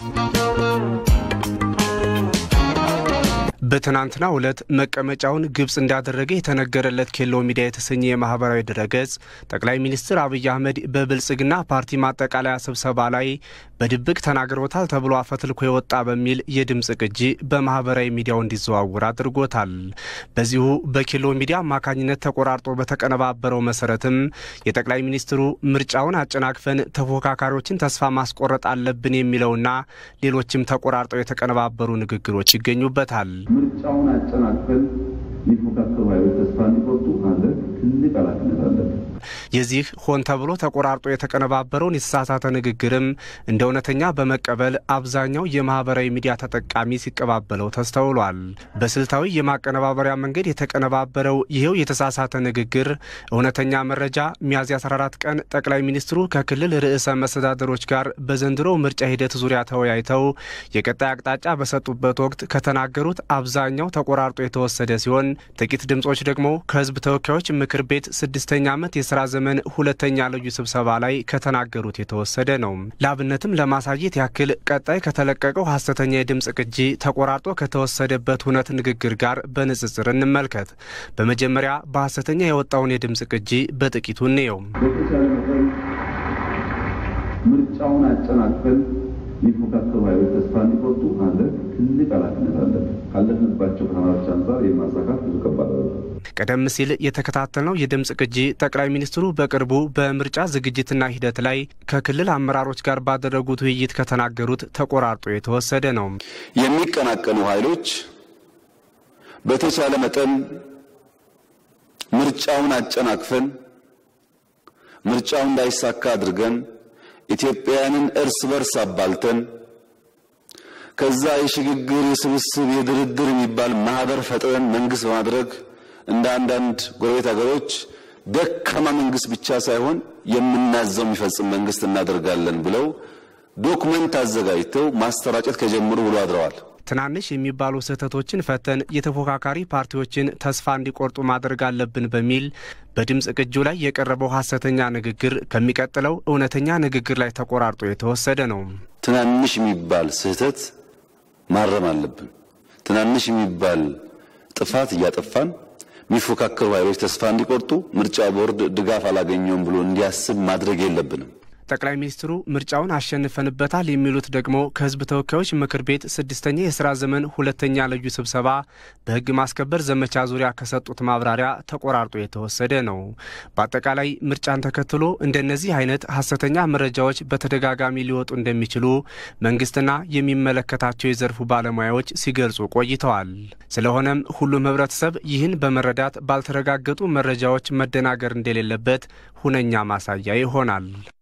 በትናንትናው ዕለት መቀመጫውን ግብፅ እንዳደረገ የተነገረለት ኬሎ ሚዲያ የተሰኘ የማህበራዊ ድረገጽ ጠቅላይ ሚኒስትር አብይ አህመድ በብልጽግና ፓርቲ ማጠቃለያ ስብሰባ ላይ በድብቅ ተናግሮታል ተብሎ አፈትልኮ የወጣ በሚል የድምፅ ቅጂ በማህበራዊ ሚዲያው እንዲዘዋውር አድርጎታል። በዚሁ በኬሎ ሚዲያ አማካኝነት ተቆራርጦ በተቀነባበረው መሰረትም የጠቅላይ ሚኒስትሩ ምርጫውን አጨናቅፈን ተፎካካሪዎችን ተስፋ ማስቆረጥ አለብን የሚለውና ሌሎችም ተቆራርጠው የተቀነባበሩ ንግግሮች ይገኙበታል። ምርጫውን አጨናቅፈን የሚፎካከሩ ኃይሎች ተስፋ እንዲቆርጡ ማድረግ ትልቅ ኃላፊነት አለብን። የዚህ ሆን ተብሎ ተቆራርጦ የተቀነባበረውን የተሳሳተ ንግግርም እንደ እውነተኛ በመቀበል አብዛኛው የማህበራዊ ሚዲያ ተጠቃሚ ሲቀባበለው ተስተውሏል። በስልታዊ የማቀነባበሪያ መንገድ የተቀነባበረው ይኸው የተሳሳተ ንግግር እውነተኛ መረጃ ሚያዝያ 14 ቀን ጠቅላይ ሚኒስትሩ ከክልል ርዕሰ መስተዳደሮች ጋር በዘንድሮው ምርጫ ሂደት ዙሪያ ተወያይተው የቀጣይ አቅጣጫ በሰጡበት ወቅት ከተናገሩት አብዛኛው ተቆራርጦ የተወሰደ ሲሆን ጥቂት ድምጾች ደግሞ ከህዝብ ተወካዮች ምክር ቤት ስድስተኛ ዓመት የስራ ዘመን ሁለተኛ ልዩ ስብሰባ ላይ ከተናገሩት የተወሰደ ነው። ለአብነትም ለማሳየት ያክል ቀጣይ ከተለቀቀው ሐሰተኛ የድምፅ ቅጂ ተቆራርጦ ከተወሰደበት እውነት ንግግር ጋር በንጽጽር እንመልከት። በመጀመሪያ በሐሰተኛ የወጣውን የድምፅ ቅጂ በጥቂቱ እንየው። በተቻለ መጠን ምርጫውን አጨናቅፈን የሚፎካከሩ ኃይሎች ተስፋ እንዲቆርጡ ማድረግ ትልቅ ኃላፊነት አለብን። ካለፍንባቸው ፈተናዎች አንጻር የማሳካት ብዙ ከባድ አይደለም። ቀደም ሲል የተከታተልነው የድምፅ ቅጂ ጠቅላይ ሚኒስትሩ በቅርቡ በምርጫ ዝግጅትና ሂደት ላይ ከክልል አመራሮች ጋር ባደረጉት ውይይት ከተናገሩት ተቆራርጦ የተወሰደ ነው። የሚቀናቀኑ ኃይሎች በተቻለ መጠን ምርጫውን አጨናቅፈን ምርጫው እንዳይሳካ አድርገን ኢትዮጵያውያንን እርስ በርስ አባልተን ከዛ የሽግግር የስብስብ የድርድር የሚባል ማህበር ፈጥረን መንግስት በማድረግ እንደ አንዳንድ ጎረቤት ሀገሮች ደካማ መንግስት ብቻ ሳይሆን የምናዘው የሚፈጽም መንግስት እናደርጋለን ብለው ዶክመንት አዘጋጅተው ማሰራጨት ከጀመሩ ብሎ አድረዋል። ትናንሽ የሚባሉ ስህተቶችን ፈተን የተፎካካሪ ፓርቲዎችን ተስፋ እንዲቆርጡ ማድረግ አለብን በሚል በድምፅ ቅጁ ላይ የቀረበው ሐሰተኛ ንግግር ከሚቀጥለው እውነተኛ ንግግር ላይ ተቆራርጦ የተወሰደ ነው። ትናንሽ የሚባል ስህተት ማረም አለብን። ትናንሽ የሚባል ጥፋት እያጠፋን የሚፎካከሩ ኃይሎች ተስፋ እንዲቆርጡ ምርጫ ቦርድ ድጋፍ አላገኘውም ብሎ እንዲያስብ ማድረግ የለብንም። ጠቅላይ ሚኒስትሩ ምርጫውን አሸንፈንበታል የሚሉት ደግሞ ከሕዝብ ተወካዮች ምክር ቤት ስድስተኛ የስራ ዘመን ሁለተኛ ልዩ ስብሰባ በሕግ ማስከበር ዘመቻ ዙሪያ ከሰጡት ማብራሪያ ተቆራርጦ የተወሰደ ነው። በአጠቃላይ ምርጫን ተከትሎ እንደነዚህ አይነት ሐሰተኛ መረጃዎች በተደጋጋሚ ሊወጡ እንደሚችሉ መንግስትና የሚመለከታቸው የዘርፉ ባለሙያዎች ሲገልጹ ቆይተዋል። ስለሆነም ሁሉም ህብረተሰብ ይህን በመረዳት ባልተረጋገጡ መረጃዎች መደናገር እንደሌለበት ሁነኛ ማሳያ ይሆናል።